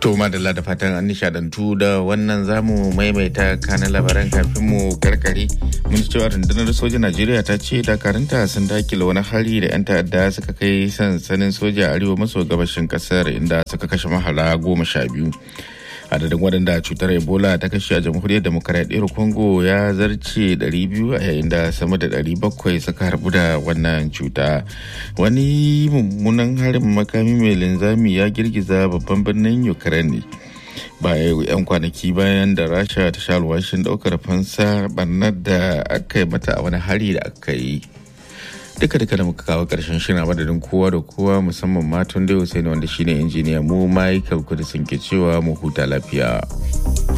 To madalla da fatan an nishadantu da wannan zamu maimaita kanan labaran kafin mu karkare mun ji cewa rundunar sojan Najeriya ta ce dakaranta sun dakile wani hari da 'yan ta'adda suka kai sansanin soja a arewa maso gabashin kasar inda suka kashe mahala goma sha biyu. adadin waɗanda cutar ebola ta kashe a jamhuriyar demokaradiyyar congo ya zarce 200 a yayin da sama da 700 suka harbu da wannan cuta wani mummunan harin makami mai linzami ya girgiza babban birnin ukraine baya yan kwanaki bayan da rasha ta sha alwashin daukar fansa barnar da aka yi mata a wani hari da aka yi duka duka da muka kawo karshen shirin a madadin kowa da kowa musamman matan da yau sai wanda shine injiniya mu michael kudisin ke cewa mu huta lafiya